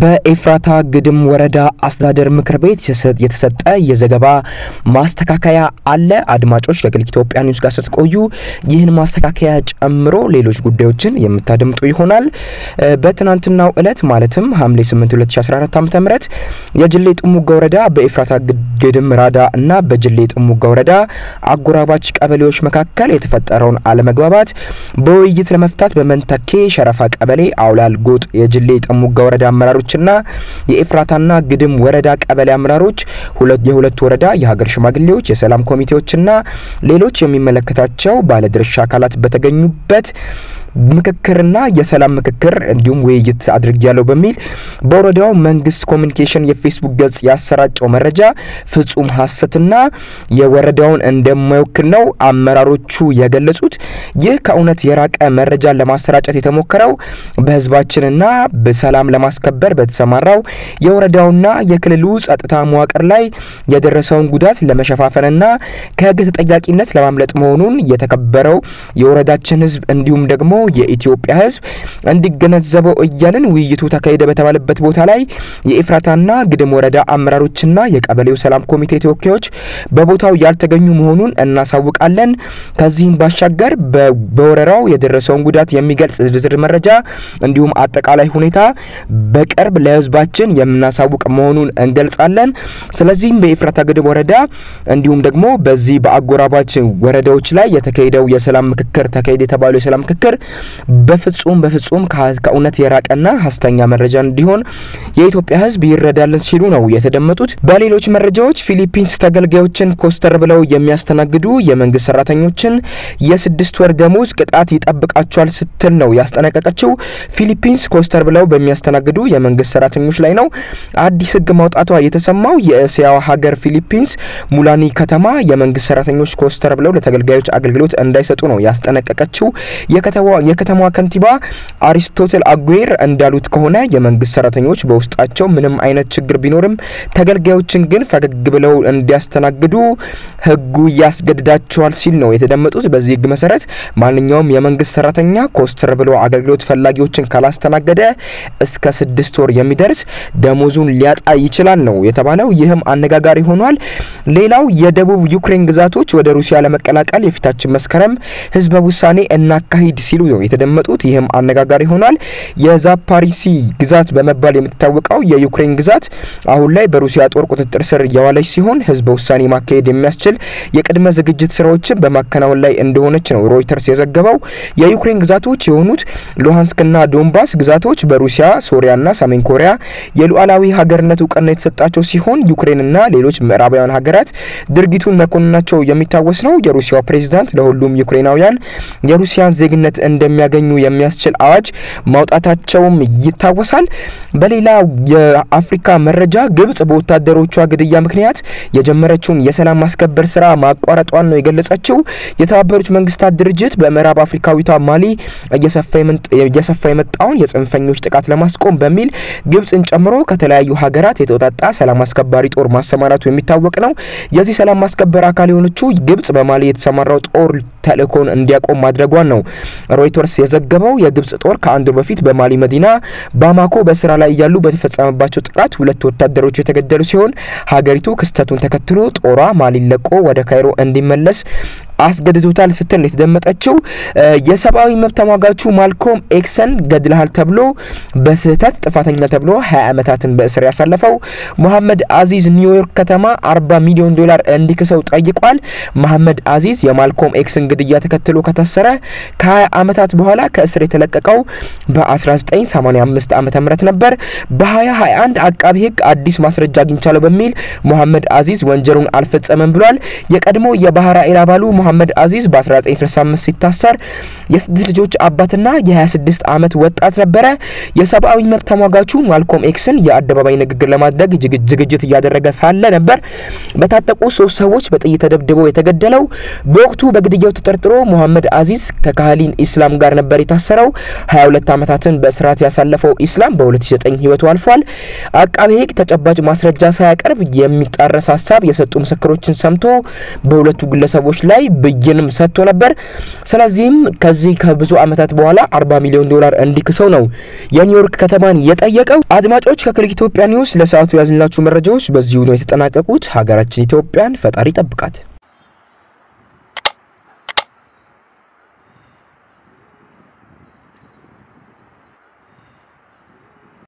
በኤፍራታ ግድም ወረዳ አስተዳደር ምክር ቤት የተሰጠ የዘገባ ማስተካከያ አለ። አድማጮች ከክሊክ ኢትዮጵያ ኒውስ ጋር ስትቆዩ ይህን ማስተካከያ ጨምሮ ሌሎች ጉዳዮችን የምታደምጡ ይሆናል። በትናንትናው ዕለት ማለትም ሐምሌ 8 2014 ዓ ም የጅሌ ጥሙጋ ወረዳ በኤፍራታ ግድም ራዳ እና በጅሌ ጥሙጋ ወረዳ አጎራባች ቀበሌዎች መካከል የተፈጠረውን አለመግባባት በውይይት ለመፍታት በመንተኬ ሸረፋ ቀበሌ አውላል ጎጥ የጅሌ ጥሙጋ ወረዳ አመራሮችና የኤፍራታና ግድም ወረዳ ቀበሌ አመራሮች የሁለቱ ወረዳ የሀገር ሽማግሌዎች፣ የሰላም ኮሚቴዎችና ሌሎች የሚመለከታቸው ባለድርሻ አካላት በተገኙበት ምክክርና የሰላም ምክክር እንዲሁም ውይይት አድርጊያለሁ በሚል በወረዳው መንግስት ኮሚኒኬሽን የፌስቡክ ገጽ ያሰራጨው መረጃ ፍጹም ሐሰትና የወረዳውን እንደማይወክል ነው አመራሮቹ የገለጹት። ይህ ከእውነት የራቀ መረጃን ለማሰራጨት የተሞከረው በህዝባችንና በሰላም ለማስከበር በተሰማራው የወረዳውና የክልሉ ጸጥታ መዋቅር ላይ የደረሰውን ጉዳት ለመሸፋፈንና ከህግ ተጠያቂነት ለማምለጥ መሆኑን የተከበረው የወረዳችን ህዝብ እንዲሁም ደግሞ የኢትዮጵያ ህዝብ እንዲገነዘበው እያልን ውይይቱ ተካሄደ በተባለበት ቦታ ላይ የኤፍራታና ግድም ወረዳ አመራሮችና የቀበሌው ሰላም ኮሚቴ ተወካዮች በቦታው ያልተገኙ መሆኑን እናሳውቃለን። ከዚህም ባሻገር በወረራው የደረሰውን ጉዳት የሚገልጽ ዝርዝር መረጃ እንዲሁም አጠቃላይ ሁኔታ በቅርብ ለህዝባችን የምናሳውቅ መሆኑን እንገልጻለን። ስለዚህም በኤፍራታ ግድም ወረዳ እንዲሁም ደግሞ በዚህ በአጎራባች ወረዳዎች ላይ የተካሄደው የሰላም ምክክር ተካሄደ የተባለው የሰላም ምክክር በፍጹም በፍጹም ከእውነት የራቀና ሀሰተኛ መረጃ እንዲሆን የኢትዮጵያ ህዝብ ይረዳልን ሲሉ ነው የተደመጡት። በሌሎች መረጃዎች ፊሊፒንስ ተገልጋዮችን ኮስተር ብለው የሚያስተናግዱ የመንግስት ሰራተኞችን የስድስት ወር ደሞዝ ቅጣት ይጠብቃቸዋል ስትል ነው ያስጠነቀቀችው። ፊሊፒንስ ኮስተር ብለው በሚያስተናግዱ የመንግስት ሰራተኞች ላይ ነው አዲስ ህግ ማውጣቷ የተሰማው። የእስያው ሀገር ፊሊፒንስ ሙላኒ ከተማ የመንግስት ሰራተኞች ኮስተር ብለው ለተገልጋዮች አገልግሎት እንዳይሰጡ ነው ያስጠነቀቀችው። የከተማዋ ከንቲባ አሪስቶትል አጉዌር እንዳሉት ከሆነ የመንግስት ሰራተኞች በውስጣቸው ምንም አይነት ችግር ቢኖርም ተገልጋዮችን ግን ፈገግ ብለው እንዲያስተናግዱ ህጉ ያስገድዳቸዋል ሲል ነው የተደመጡት። በዚህ ህግ መሰረት ማንኛውም የመንግስት ሰራተኛ ኮስተር ብሎ አገልግሎት ፈላጊዎችን ካላስተናገደ እስከ ስድስት ወር የሚደርስ ደሞዙን ሊያጣ ይችላል ነው የተባለው። ይህም አነጋጋሪ ሆኗል። ሌላው የደቡብ ዩክሬን ግዛቶች ወደ ሩሲያ ለመቀላቀል የፊታችን መስከረም ህዝበ ውሳኔ እናካሂድ ሲሉ ነው የተደመጡት። ይህም አነጋጋሪ ሆኗል። የዛፓሪሲ ግዛት በመባል የምትታወቀው የዩክሬን ግዛት አሁን ላይ በሩሲያ ጦር ቁጥጥር ስር የዋለች ሲሆን ህዝበ ውሳኔ ማካሄድ የሚያስችል የቅድመ ዝግጅት ስራዎችን በማከናወን ላይ እንደሆነች ነው ሮይተርስ የዘገበው። የዩክሬን ግዛቶች የሆኑት ሉሃንስክና ዶንባስ ግዛቶች በሩሲያ ሶሪያና ሰሜን ኮሪያ የሉዓላዊ ሀገርነት እውቅና የተሰጣቸው ሲሆን ዩክሬንና ሌሎች ምዕራባውያን ሀገራት ድርጊቱን መኮንናቸው የሚታወስ ነው። የሩሲያው ፕሬዚዳንት ለሁሉም ዩክሬናውያን የሩሲያን ዜግነት እንደሚያገኙ የሚያስችል አዋጅ ማውጣታቸውም ይታወሳል። በሌላ የአፍሪካ መረጃ ግብጽ በወታደሮቿ ግድያ ምክንያት የጀመረችውን የሰላም ማስከበር ስራ ማቋረጧን ነው የገለጸችው። የተባበሩት መንግስታት ድርጅት በምዕራብ አፍሪካዊቷ ማሊ እየሰፋ የመጣውን የጽንፈኞች ጥቃት ለማስቆም በሚል ግብጽን ጨምሮ ከተለያዩ ሀገራት የተውጣጣ ሰላም አስከባሪ ጦር ማሰማራቱ የሚታወቅ ነው። የዚህ ሰላም ማስከበር አካል የሆነችው ግብጽ በማሊ የተሰማራው ጦር ተልእኮን እንዲያቆም ማድረጓን ነው ሮይተርስ የዘገበው። የግብጽ ጦር ከአንድ ወር በፊት በማሊ መዲና ባማኮ በስራ ላይ እያሉ በተፈጸመባቸው ጥቃት ሁለት ወታደሮች የተገደሉ ሲሆን ሀገሪቱ ክስተቱን ተከትሎ ጦሯ ማሊን ለቆ ወደ ካይሮ እንዲመለስ አስገድዶታል ስትል ነው የተደመጠችው። የሰብአዊ መብት ተሟጋቹ ማልኮም ኤክሰን ገድልሃል ተብሎ በስህተት ጥፋተኛ ተብሎ ሀያ ዓመታትን በእስር ያሳለፈው መሐመድ አዚዝ ኒውዮርክ ከተማ አርባ ሚሊዮን ዶላር እንዲክሰው ጠይቋል። መሐመድ አዚዝ የማልኮም ኤክስን ግድያ ተከትሎ ከታሰረ ከ20 ዓመታት በኋላ ከእስር የተለቀቀው በ1985 ዓ ም ነበር። በ2021 አቃቢ ህግ አዲስ ማስረጃ አግኝቻለሁ በሚል መሐመድ አዚዝ ወንጀሉን አልፈጸመም ብሏል። የቀድሞ የባህራኤል አባሉ መሐመድ አዚዝ በ1965 ሲታሰር የስድስት ልጆች አባትና የ26 ዓመት ወጣት ነበረ። የሰብአዊ መብት ተሟጋቹ ማልኮም ኤክስን የአደባባይ ንግግር ለማድረግ ዝግጅት እያደረገ ሳለ ነበር በታጠቁ ሶስት ሰዎች በጥይት ተደብድበው የተገደለው። በወቅቱ በግድያው ተጠርጥሮ መሐመድ አዚዝ ከካህሊን ኢስላም ጋር ነበር የታሰረው። 22 ዓመታትን በእስራት ያሳለፈው ኢስላም በ2009 ህይወቱ አልፏል። አቃቤ ህግ ተጨባጭ ማስረጃ ሳያቀርብ የሚጣረስ ሀሳብ የሰጡ ምስክሮችን ሰምቶ በሁለቱ ግለሰቦች ላይ ብይንም ሰጥቶ ነበር። ስለዚህም ከዚህ ከብዙ ዓመታት በኋላ 40 ሚሊዮን ዶላር እንዲክሰው ነው የኒውዮርክ ከተማን የጠየቀው። አድማጮች ከክሊክ ኢትዮጵያ ኒውስ ለሰዓቱ ያዝንላችሁ መረጃዎች በዚሁ ነው የተጠናቀቁት። ሀገራችን ኢትዮጵያን ፈጣሪ ጠብቃት።